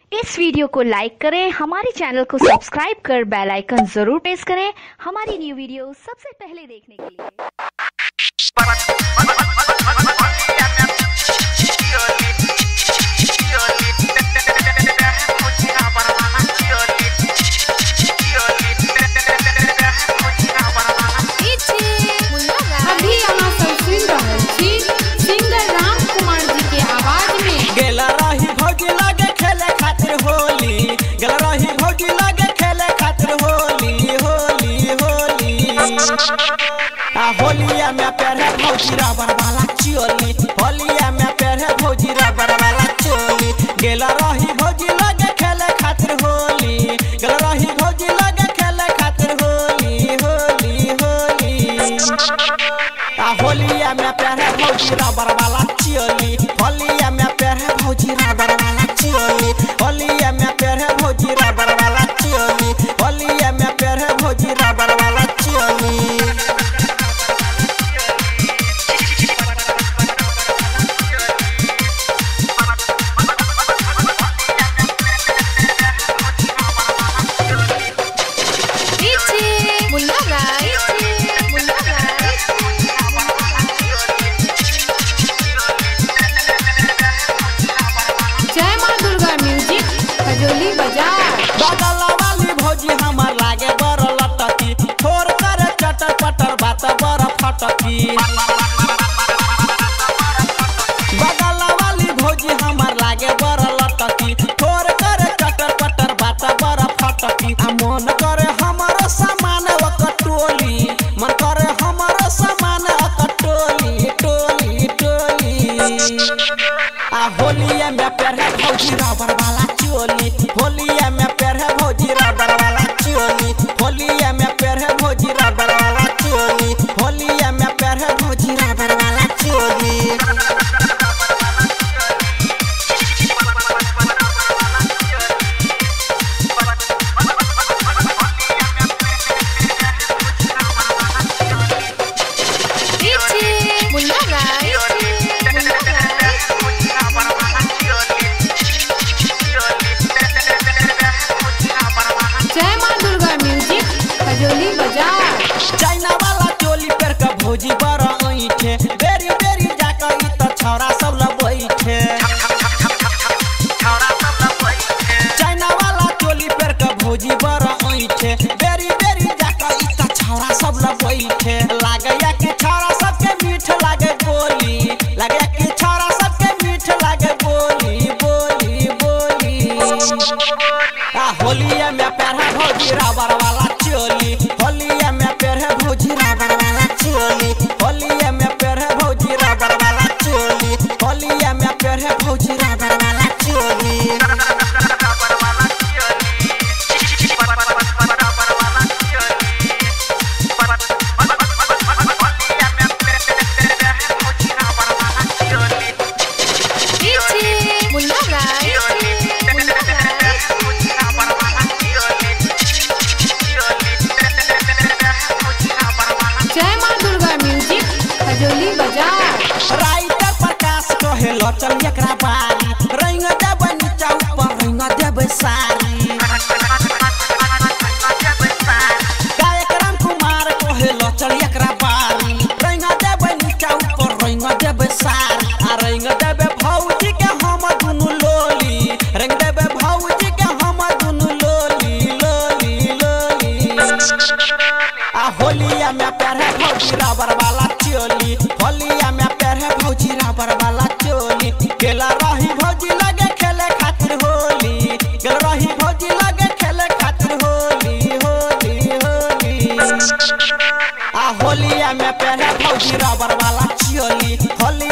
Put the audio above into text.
इस video को लाइक करें हमारे चैनल को सब्सक्राइब कर बेल आइकन जरूर प्रेस करें हमारी न्यू वीडियो सबसे पहले देखने के लिए अभी अहाँ सब सुनि रहल छी सिंगर राम कुमार जी के आवाज में गेला रही भौजी लगे खेले खातिर होली गेला रही भौजी लगे खेले खातिर होली होली होली आ होलिया में पेरे भौजी रबर वाला चोली होलिया में पेरे भौजी रबर वाला चोली गेला रही भौजी लगे खेले खातिर होली गेला रही भौजी लगे खेले खातिर होली होली होली आ होलिया में पेरे भौजी रबर वाला चोली होलिया में पेरे भौजी रबर वाला चोली होलिया में पेरे भौजी रबर वाला चोली होलिया में पेरे भौजी रबर वाला चोली मुन्ना गाइस मुन्ना गाइस जय मां दुर्गा म्यूजिक खजोली बाजार बगल वाली भौजी हमर लागे बड़ लटकी थोर कर चटर पटर बात बड़ फटकी बगल वाली भौजी हमर लागे बड़ लटकी थोर कर चटर पटर बात बड़ फटकी आ मन करे हमर सामान कटोली मन करे हमर सामान कटोली टोली टोली आ होलिया में पेरे भौजी रबर वाला चोली होलिया में पेरे भौजी रबर वाला चोली होलिया में पेरे भौजी रबर वाला चोली होलिया में पेरे भौजी रबर वाला चोली मुन्ना गाइस मुन्ना गाइस जय मां दुर्गा म्यूजिक खजोली बाजार चाइना वाला चोली पेर के भौजी बड़ ऐठे बेरी बेरी जाके ई त छौरा सब ल बैठे चाइना वाला चोली पेर के भौजी बड़ ऐठे बेरी बेरी जाके ई त छौरा सब ल बैठे लागैया कि छौरा सबके मीठ लागे बोली लागैया कि छौरा सबके मीठ लागे बोली बोली बोली आ होलिया में पेरहा भौजी रबर वाला चोली होलिया में पेरहे भौजी रबर वाला चोली होलिया में पेरहे भौजी रबर वाला चोली होलिया में पेरहे भौजी रबर वाला चोली मुन्ना गाइस मुन्ना गाइस जय मां दुर्गा म्यूजिक खजोली बाजार राइटर प्रकाश कहे लो चल एकरा बारी रंग देब नीचा ऊपर रंग देब सारी गायक राम कुमार कहे लो चल एकरा बारी रंग देब नीचा ऊपर रंग देब सारी आ रंग देब भौजी के हम दुनु लोली रंग देब भौजी के हम दुनु लोली लोली लोली आ होलिया में पेरे भौजी रबर वाला चोली होलिया में पेरे भौजी रबर वाला चोली गेला रही भौजी लगे खेले खातिर होली गेला रही भौजी लगे खेले खातिर होली होली होली आ होलिया में पेरे भौजी रबर वाला चोली होली